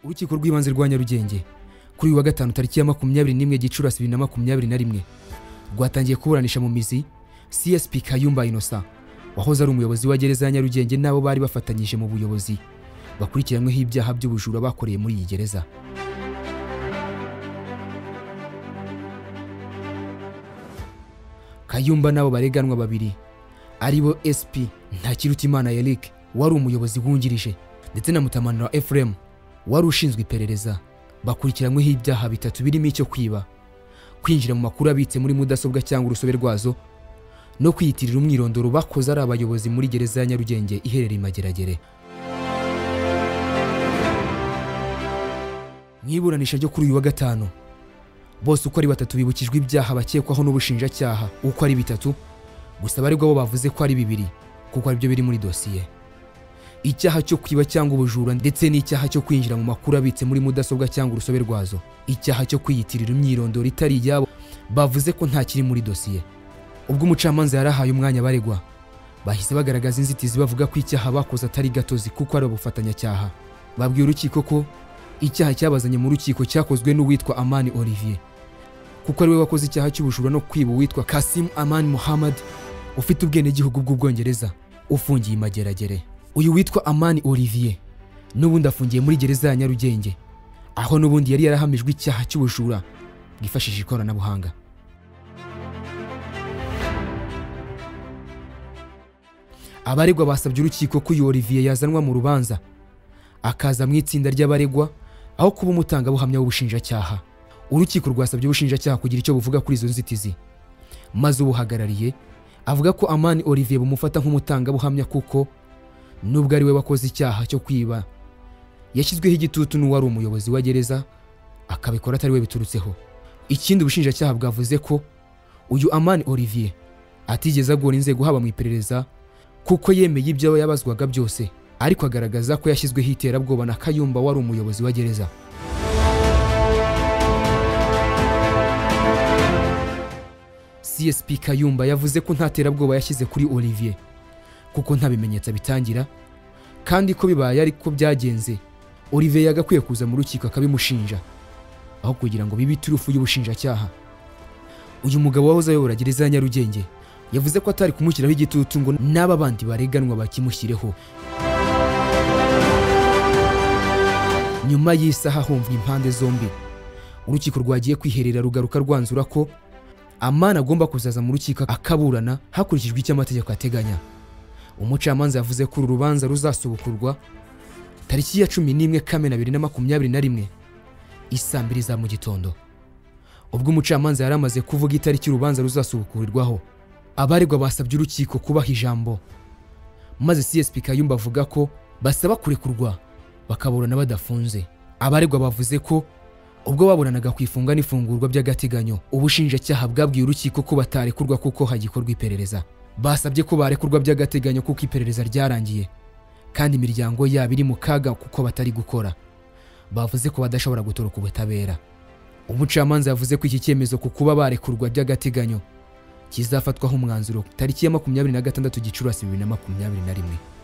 urukiko rw'ibanze rwa nyarugenge kuri uyu wa gatanu tariki ya makumyabiri n'imwe gicurasi bibiri na makumyabiri na rimwe rwatangiye kuburanisha mu mizi csp kayumba inosa wahoze ari umuyobozi wa gereza ya nyarugenge n'abo bari bafatanyije mu buyobozi bakurikiranyweho ibyaha by'ubujura bakoreye muri iyi gereza kayumba n'abo bareganwa babiri ari bo sp ntakirutimana eric wari umuyobozi wungirije ndetse na mutamanura efuremu wari ushinzwe iperereza bakurikiranyweho ibyaha bitatu birimo icyo kwiba kwinjira mu makuru abitse muri mudasobwa cyangwa urusobe rwazo no kwiyitirira umwirondoro bakoze ari abayobozi muri gereza ya nyarugenge iherereye i mageragere mu iburanisha ryo kuri uyu wa gatanu bose uko ari batatu bibukijwe ibyaha bakekwaho n'ubushinjacyaha uko ari bitatu gusa abaregwa bo bavuze ko ari bibiri kuko aribyo biri muri dosiye icyaha cyo kwiba cyangwa ubujura ndetse n'icyaha cyo kwinjira mu makuru abitse muri mudasobwa cyangwa urusobe rwazo icyaha cyo kwiyitirira imyirondoro itari iyabo bavuze ko nta kiri muri dosiye ubwo umucamanza yarahaye umwanya abaregwa bahise bagaragaza inzitizi bavuga ko icyaha bakoze atari gatozi kuko ari abafatanyacyaha babwiye urukiko ko icyaha cyabazanye mu rukiko cyakozwe n'uwitwa amani olivier kuko ariwe wakoze icyaha cy'ubujura no kwiba uwitwa kasim amani muhammad ufite ubwenegihugu bw'ubwongereza ufungiye i mageragere uyu witwa amani olivier n'ubundi afungiye muri gereza ya nyarugenge aho n'ubundi yari yarahamijwe icyaha cy'ubujura bwifashishije ikoranabuhanga abaregwa basabye urukiko ko uyu olivier yazanwa mu rubanza akaza mu itsinda ry'abaregwa aho kuba umutangabuhamya w'ubushinjacyaha urukiko rwasabye ubushinjacyaha kugira icyo buvuga kuri izo nzitizi maze ubuhagarariye avuga ko amani olivier bumufata nk'umutangabuhamya kuko nubwo ari we wakoze icyaha cyo kwiba yashyizweho igitutu n'uwari umuyobozi wa gereza akabikora atari we biturutseho ikindi ubushinjacyaha bwavuze ko uyu amani olivier atigeze agora inzego haba mu iperereza kuko yemeye ibyo yabazwaga byose ariko agaragaza ko yashyizweho iterabwoba na kayumba wari umuyobozi wa gereza csp kayumba yavuze ko nta terabwoba yashyize kuri olivier kuko nta bimenyetso bitangira kandi ko bibaye ariko byagenze olivier yagakwiye kuza mu rukiko akabimushinja aho kugira ngo bibe iturufu y'ubushinjacyaha uyu mugabo wahoze ayobora gereza ya nyarugenge yavuze ko atari kumushyiraho igitutu ngo n'aba bandi bareganwa bakimushyireho nyuma y'isaha humvwa impande zombi urukiko rwagiye kwiherera rugaruka rwanzura ko amani agomba kuzaza mu rukiko akaburana hakurikijwe icyo amategeko ateganya umucamanza yavuze ko uru rubanza ruzasubukurwa tariki ya cumi n'imwe kamena bibiri na makumyabiri na rimwe isaa mbiri za mu gitondo ubwo umucamanza yari amaze kuvuga itariki urubanza ruzasubukurirwaho abaregwa basabye urukiko kubaha ijambo maze csp kayumba avuga ko basaba kurekurwa bakaburana badafunze abaregwa bavuze ko ubwo baburanaga ku ifunga n'ifungurwa by'agateganyo ubushinjacyaha bwabwiye urukiko ko batarekurwa kuko hagikorwa iperereza basabye ko barekurwa by'agateganyo kuko iperereza ryarangiye kandi imiryango yabo iri mu kaga kuko batari gukora bavuze ko badashobora gutoroka ubutabera umucamanza yavuze ko iki cyemezo ku kuba barekurwa by'agateganyo kizafatwaho umwanzuro tariki ya makumyabiri na gatandatu gicurasi bibiri na makumyabiri na rimwe